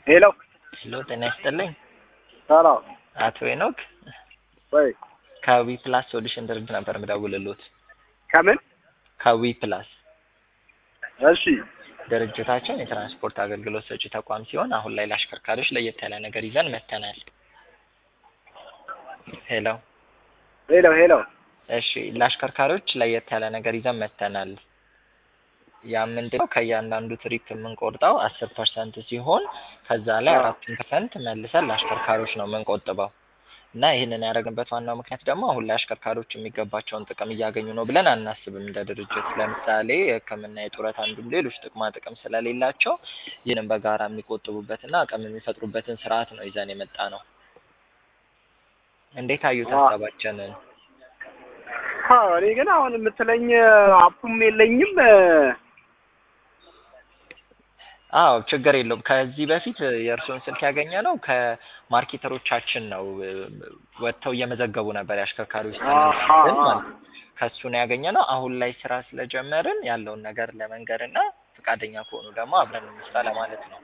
ሄሎ ሄሎ ጤና ይስጥልኝ። ሰላም አቶ ሄኖክ ወይ ከዊ ፕላስ ሶሉሽን ድርጅት ነበር የምደውልልዎት። ከምን ከዊ ፕላስ እሺ ድርጅታችን የትራንስፖርት አገልግሎት ሰጪ ተቋም ሲሆን አሁን ላይ ለአሽከርካሪዎች ለየት ያለ ነገር ይዘን መጥተናል። ሄሎ ሄሎ ሄሎ እሺ ለአሽከርካሪዎች ለየት ያለ ነገር ይዘን መጥተናል። ያ ምንድነው ከእያንዳንዱ ትሪፕ የምንቆርጠው አስር ፐርሰንት ሲሆን ከዛ ላይ አራቱን ፐርሰንት መልሰን ለአሽከርካሪዎች ነው የምንቆጥበው እና ይህንን ያደረግንበት ዋናው ምክንያት ደግሞ አሁን ላይ አሽከርካሪዎች የሚገባቸውን ጥቅም እያገኙ ነው ብለን አናስብም እንደ ድርጅት። ለምሳሌ የሕክምና፣ የጡረታ እንዲሁም ሌሎች ጥቅማ ጥቅም ስለሌላቸው ይህንን በጋራ የሚቆጥቡበትና አቅም የሚፈጥሩበትን ስርዓት ነው ይዘን የመጣ ነው። እንዴት አዩት ሀሳባችንን? አዎ እኔ ግን አሁን የምትለኝ አፑም የለኝም አዎ ችግር የለውም። ከዚህ በፊት የእርስዎን ስልክ ያገኘ ነው ከማርኬተሮቻችን ነው ወጥተው እየመዘገቡ ነበር የአሽከርካሪዎች ስም ማለት ነው። ከእሱ ነው ያገኘ ነው። አሁን ላይ ስራ ስለጀመርን ያለውን ነገር ለመንገር እና ፈቃደኛ ከሆኑ ደግሞ አብረን እንስራ ለማለት ነው።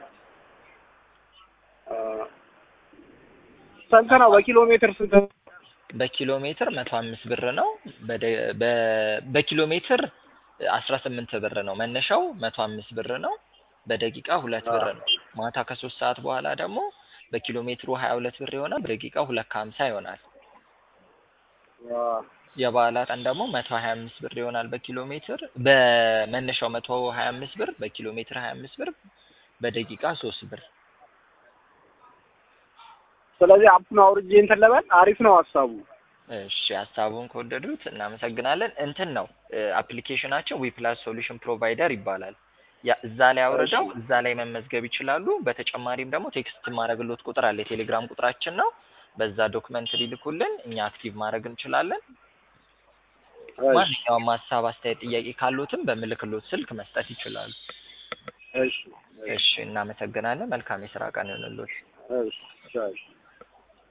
ስንት ነው በኪሎ ሜትር ስንት ነው? በኪሎ ሜትር መቶ አምስት ብር ነው። በደ- በ- በኪሎ ሜትር አስራ ስምንት ብር ነው መነሻው መቶ አምስት ብር ነው። በደቂቃ ሁለት ብር ነው። ማታ ከሶስት ሰዓት በኋላ ደግሞ በኪሎ ሜትሩ ሀያ ሁለት ብር ይሆናል። በደቂቃ ሁለት ከሀምሳ ይሆናል። የበዓላት ቀን ደግሞ መቶ ሀያ አምስት ብር ይሆናል በኪሎ ሜትር በመነሻው መቶ ሀያ አምስት ብር በኪሎ ሜትር ሀያ አምስት ብር በደቂቃ ሶስት ብር ስለዚህ አፑን አውርጄ እንትን ልበል። አሪፍ ነው ሀሳቡ። እሺ ሀሳቡን ከወደዱት እናመሰግናለን። እንትን ነው አፕሊኬሽናችን ዊ ፕላስ ሶሉሽን ፕሮቫይደር ይባላል። ያ እዛ ላይ አውርደው እዛ ላይ መመዝገብ ይችላሉ። በተጨማሪም ደግሞ ቴክስት ማድረግሎት ቁጥር አለ፣ የቴሌግራም ቁጥራችን ነው። በዛ ዶክመንት ሊልኩልን እኛ አክቲቭ ማድረግ እንችላለን። ማንኛውም ሀሳብ፣ አስተያየት፣ ጥያቄ ካሉትም በምልክሎት ስልክ መስጠት ይችላሉ። እሺ እሺ እናመሰግናለን። መልካም የስራ ቀን ይሁንልዎት። እሺ እሺ